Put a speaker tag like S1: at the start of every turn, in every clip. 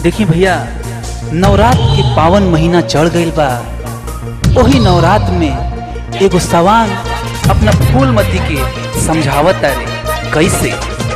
S1: देखी भैया नवरात के पावन महीना चढ़ गईल बा ओही नवरात में एगो सवांग अपना फूलमती के समझावत रे कैसे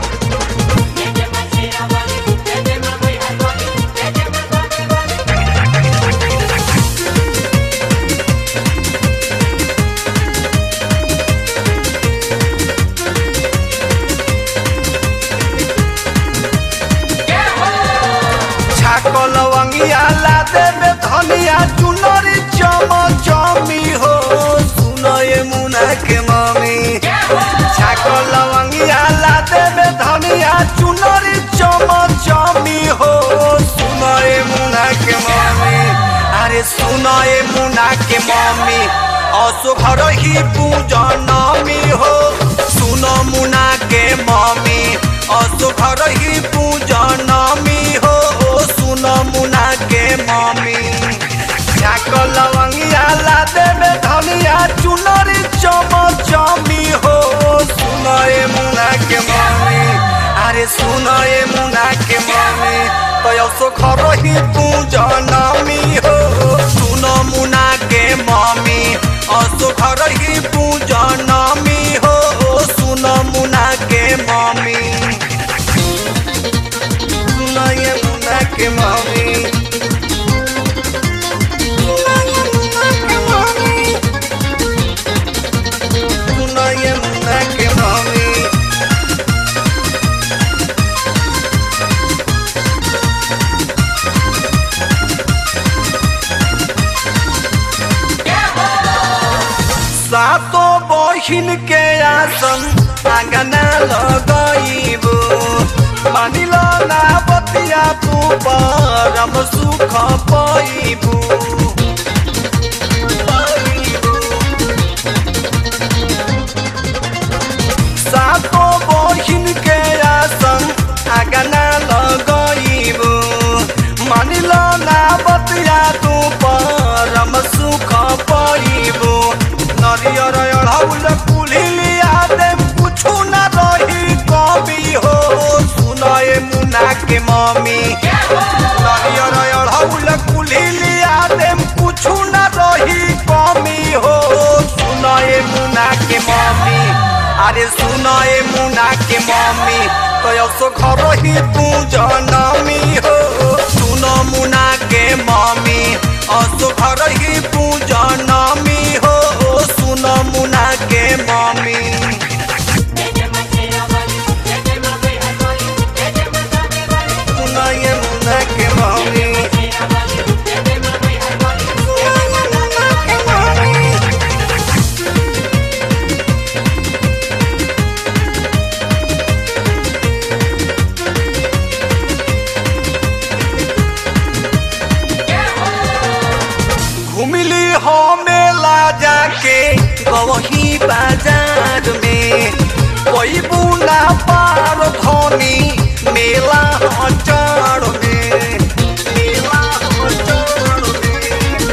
S2: छाको लवंगिया ला देबे धनिया चुनरी चम चमी हो सुनो ये मुना के मम्मी छाको लवंगिया ला देबे धनिया चुनरी चम चमी हो सुनो ये मुना के मम्मी अरे सुनो ये मुना के मम्मी असो घर ही पूजनमी हो सुनो मुना के मम्मी असो घर ही पूजनमी हो सुनो मुना के मम्मी छाक लवंगिया ला देबे धनिया चुनरी चम चमी हो सुनो ए मुना के मम्मी अरे सुनो ए मुना के मम्मी तो असो घर ही पूजनमी हो सुनो मुना के मम्मी असो घर ही पूजनमी हो सुनो मुना के मम्मी सुनो ये मुना के मम्मी सुनो ये मुना के मम्मी सातो बहिन के आसन आंगना लगइबो मानिल ना बतिया तू परम सुख पाइबू सातो बहिन के आसन आंगना लगइबो मानिल ना बतिया तू परम सुख पाइबो नरियर अढ़ौल कुलिया देम कुछु न रही कमी हो सुनए मुना के मम्मी नरियर अढ़ौल कुलिया देम कुछु न रही कमी हो सुनए मुना के मम्मी अरे सुनए मुना के मम्मी तो सो घर ही तू जनमी हो सुन मुना के मम्मी असो घर ही तू जनमी हो सुन मुना के मम्मी सुन ये मुना के मम्मी घुमिली हो मेला जाके गवही बाजार में कोई बुना पार धनी मेला हचार में मेला हचार में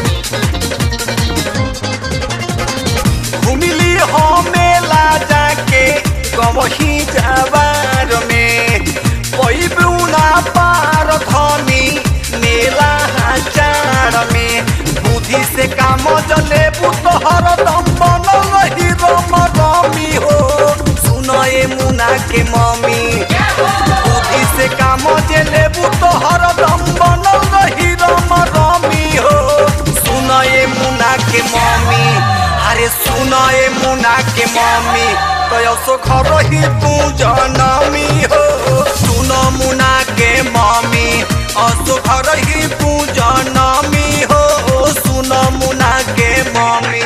S2: घुमिली हो मेला जाके गवही जाबार में कोई बुना पार धनी मेला हचार में बुद्धि से काम जले पुतहर दम बनल रही रम रमी हो सुनए मुना के मम्मी बुद्धि से काम जले पुतहर दम बनल रही रम रमी हो सुनए मुना के मम्मी अरे सुनए मुना के मम्मी तो सो घर ही तू जनमी हो सुन मुना के मम्मी असो घर ही तू जनमी हो सुन मुना के मम्मी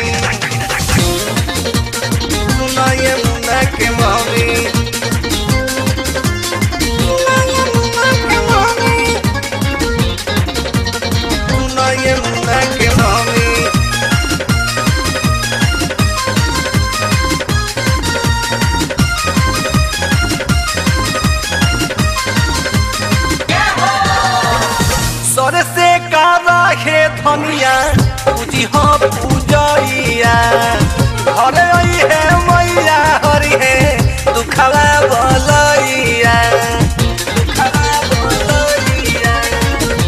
S2: सुन ये मुना के मम्मी सुन ये मुना के मम्मी सर से कारा हे धनिया पूजी हो पूजैया घरे आई है मैया हरि है दुखवा बलैया दुखवा बलैया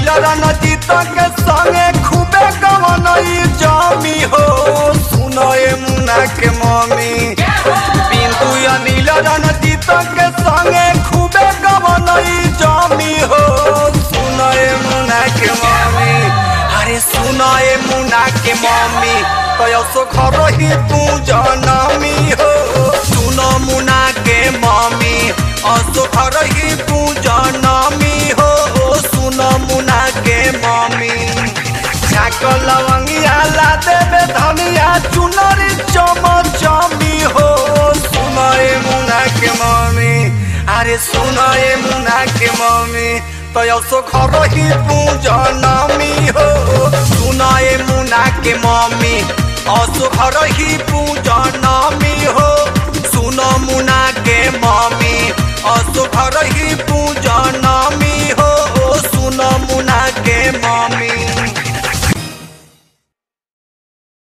S2: रणजीत के संगे खूबे गवनई जमी हो सुनए मुना के मम्मी बिंदु अनिल रणजीत के संगे खूबे गवनई जमी हो सुनए मुना के मम्मी अरे सुनए मुना के मम्मी तो घर ही तू जनमी हो सुन मुना के मम्मी असो घर ही तू जनमी हो सुन मुना के मम्मी छाक लवंगिया ला देवे धनिया चुनरी चम चमी हो सुनए मुना के मम्मी अरे सुनए मुना के मम्मी तो यसो घर ही तू जनमी हो सुनए मुना के मम्मी असो घर ही तू जनमी हो सुन मुना के मम्मी असो घर ही